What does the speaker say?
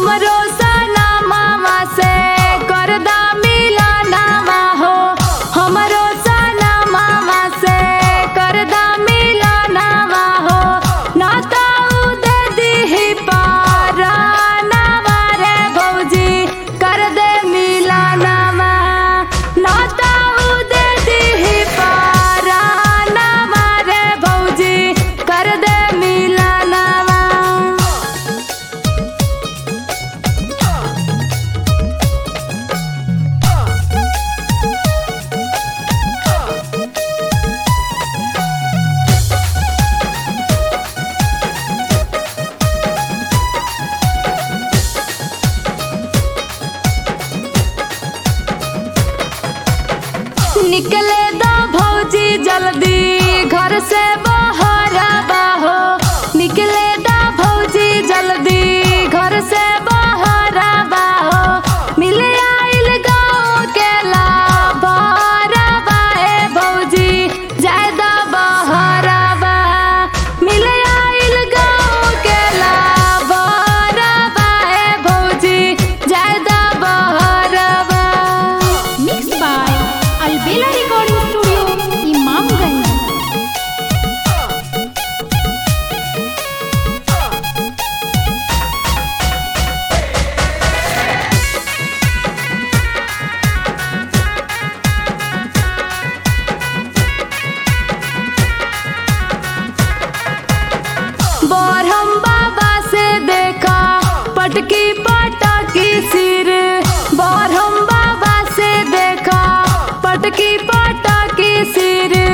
हमरो सना मामा से करदा मिलनवा हो हमरो सना मामा से करदा मिलनवा हो नाता उदे दिही पारानवा रे भौजी कर दे मिलनवा नाता उदे दिही पारानवा रे भौजी कर दे मिलनवा निकले दा भौजी जल्दी घर से बाहर हो निकले दा भौजी जल्दी घर से बाहर हो मिले आइल गाँव के लाभार ए भौजी जायदा बाहर मिले आइल गाँव के लाभार ए भौजी जायदा बाहर Mixed by Albela Recording Studio, Imamganj. बरहम बाबा से देखा पटकी पटकी सिर बरहम बाबा से देखा पटकी पटकी सिर